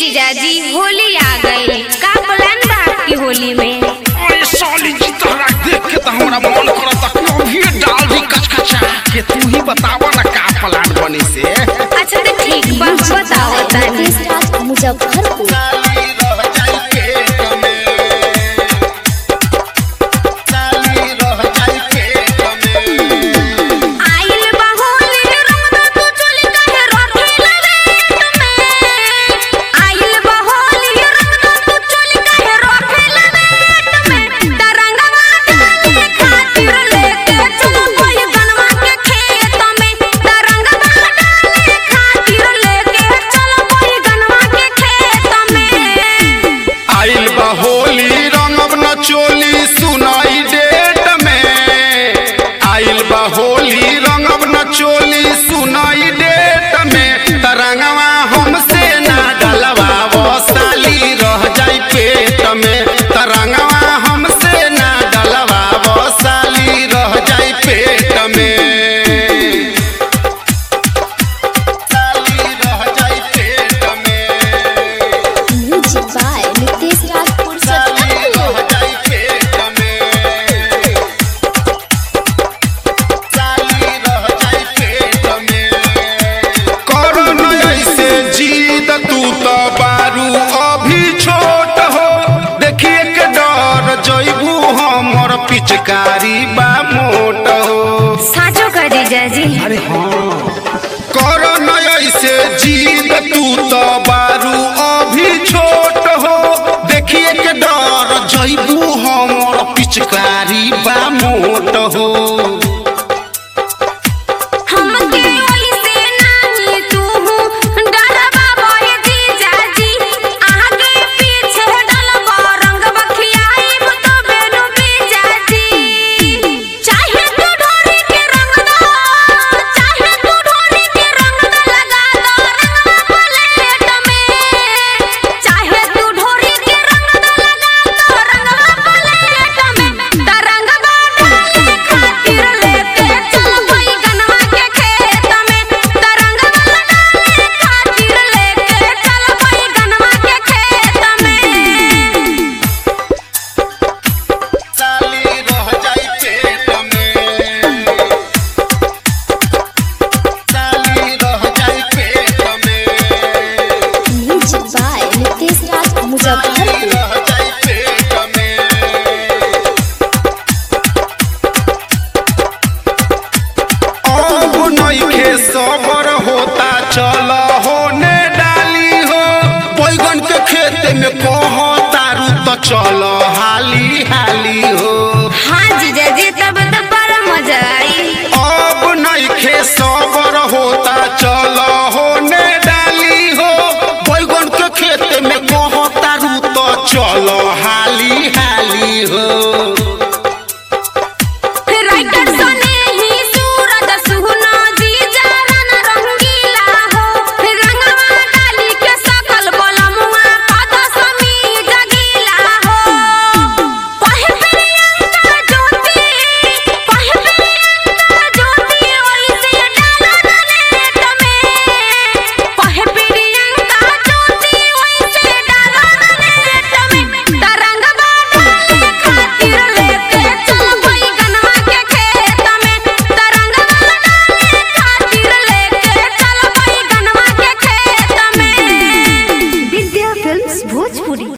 जीजाजी होली आ गई का प्लान बा आपकी होली में ओए साली जी तोहरा देख के तो हमरा मन करता कि अभी डाल दी कचकचा के तू ही बतावा ना का प्लान बनी से अच्छा तो ठीक बा बताओ तानी मुजफ्फरपुर साली रह जाई पेट में साली रह जाई पेट में आइल बा होली रंगदा तू चोली काहे रखेला रेट में आइल बा होली रंगदा तू चोली काहे रखेला रेट में तरंगवा डाले खातिर लेके चलो कोई गनवा के खेत में तरंगवा डाले खातिर लेके चलो कोई गनवा के खेत में आइल बा होली रंगब न चोली सुनाई डेट में आइल बा होली रंगब न चोली सुनाई डेट में तरंगवा हमसे ना डलवावो साली रह जाई पेट में तरंगवा हमसे ना डलवावो साली रह जाई पेट में साली रह जाई पेट में म्यूजिक बाय नितेश राजपुर साली सत्तापुर रह जाई पेट में साली रह जाई पेट में करो न ऐसे जीद तू तो बारू अभी छोट हो देखिए के डर जइबू हमर पिचकारी बा मोट हो साचो का जीजाजी अरे हाँ करो न ऐसे जीद तू तो बारू अभी छोट हो देखिए के डर जइबू हमर पिचकारी बा मोट हो हमके ओइसे नाही तू डरबा बोए जीजाजी आगे पीछे डलबा रंग बखियाइब तो बेनु बीजाजी चाहे तू ढोरी के रंग दो चाहे तू ढोरी के रंग दो लगा दो रंगवा प्लेट में चाहे तू ढोरी के रंग दो लगा दो रंगवा प्लेट में तरंगवा डाले खातिर लेके चल कोई गनवा के खेत में तरंगवा डाले खातिर लेके चल कोई गनवा के खेत में साली रह जाई पेट में साली रह जाई पेट में म्यूजिक बाय नितेश राज साली मुजफ्फरपुर रह जाई पेट में अब नइखे सबर होता चल होने डाली हो बैगन के खेत में कह तारू तो चल हाली हाली हो हाँ जीजाजी तब तो बड़ा मजा आई अब नइखे सबर होता चल होने डाली हो बैगन के खेत में कह तारू तो चल हाली हाली हो राइटर सने ही सूरज सुहना जी जारन रंगीला हो रंगवा डाली के सकल बलमुआ पद समी जगीला हो कहे प्रियंका ज्योति कहे प्रियंका ज्योति ओइसे डालन नेट में कहे प्रियंका ज्योति ओइसे डालन नेट में तरंगवा डाले खातिर लेके चल कोई गनवा के खेत में तरंगवा डाले खातिर लेके चल कोई गनवा के खेत में विद्या फिल्म्स भोजपुरी